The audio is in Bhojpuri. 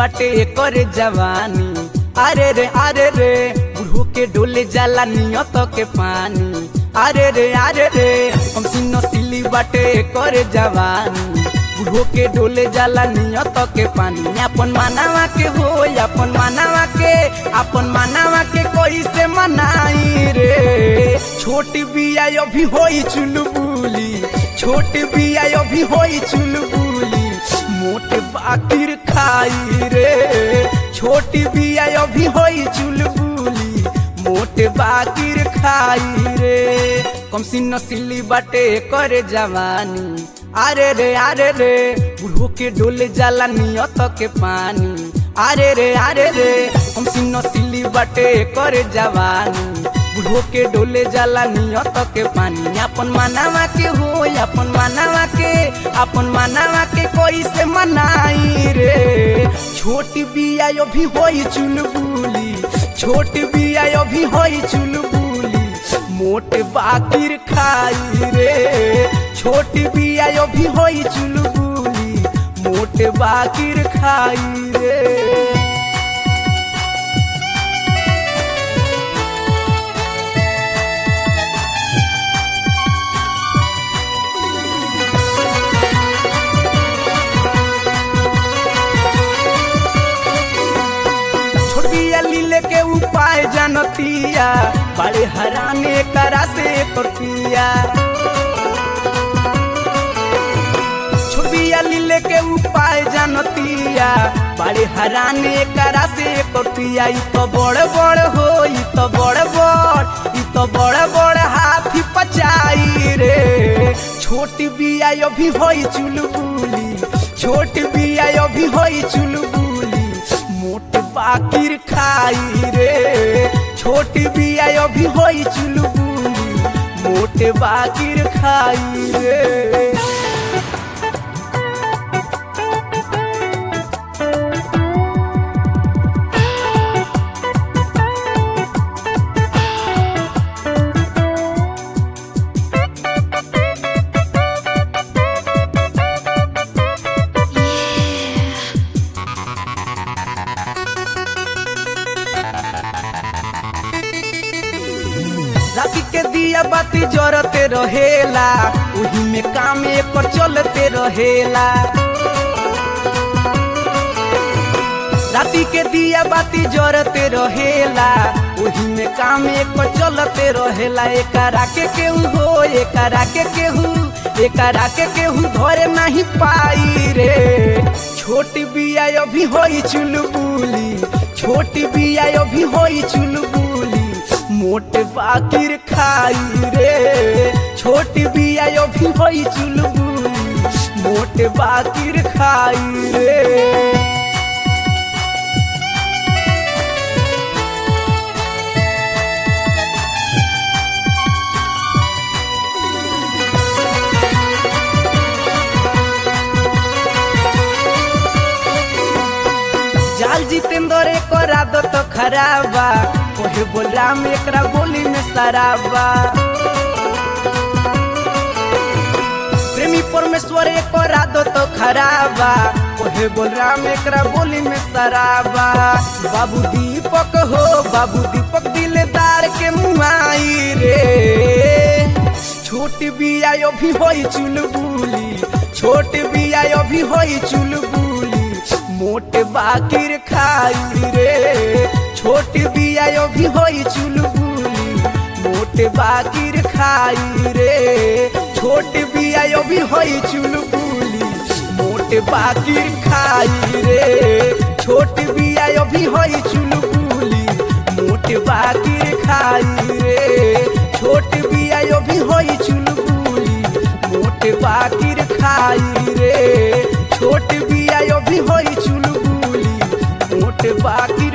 बाटे करे जवानी अरे रे अरे रे बुढ़ो के डोले जाला नियत के पानी अरे रे अरे रे हम सिनो सिली बाटे करे जवानी बुढ़ो के डोले जाला नियत के पानी अपन मानावा के हो अपन मानावा के अपन मानावा के कोई से मनाई रे छोटी बिया अभी होई चुलबुली छोटी बिया अभी होई चुलबुली मोटे बाकिर खाई रे छोटी बिया अभी होई चुलबुली मोटे बाकिर खाई रे कम सिन्न सिल्ली बाटे करे जवानी अरे रे अरे रे बुढ़ो के डोले जाला नियत के पानी अरे रे अरे रे हम सिन्न सिल्ली बाटे करे जवानी बुढ़ो के डोले जाला नियत के पानी अपन मानावा के हो अपन मानावा के अपन मानावा के कोई से मनाई रे छोटी बिया अभी होई चुलबुली छोटी बिया अभी होई चुलबुली मोटे बाकिर खाई रे छोटी बिया अभी होई चुलबुली मोटे बाकिर खाई रे छोटिया लीले के उपाय जानतिया बड़े हराने करा से पटिया छोटिया लीले के उपाय जानतिया बड़े हराने करा से पटिया ई तो बड़ बड़ हो ई तो बड़ बड़ ई तो बड़ बड़ हाथी पचाई रे छोटी बिया अभी होई चुलबुली छोटी बिया अभी होई चुलबुली मोट बाकिर खाई रे छोटी बिया अभी होई चुलबुली मोटे बाकिर खाई रे राती के दिया बाती जरते रहेला उही में काम एकर चलते रहेला राती के दिया बाती जरते रहेला उही में काम एकर चलते रहेला एकरा के केहू हो एकरा के केहू एकरा के केहू धरे नहीं पाई रे छोटी बिया अभी होई चुलबुली छोटी बिया अभी होई चुलबुली मोटे बाकिर खाई रे छोटी बिया अभी होई चुलबुली मोटे बाकिर खाई रे जाल जितेंद्र एकर आदत खराबा कोहे बोल राम एकरा बोली में सराबा प्रेमी परमेश्वर एकर आदत खराबा कोहे बोल राम एकरा बोली में सराबा बाबू दीपक हो बाबू दीपक दिलदार के मुआई रे छोटी बिया अभी होई चुलबुली छोटी बिया अभी होई चुलबुली मोटे बाकिर खाई रे छोटी बिया अभी होई चुलबुली मोटे बाकिर खाई रे छोटी बिया अभी होई चुलबुली मोटे बाकिर खाई रे छोटी बिया अभी होई चुलबुली मोटे बाकिर खाई रे छोटी बिया अभी होई चुलबुली मोटे बाकिर खाई रे छोट बिया अभी होई चुलबुली मोटे बाकी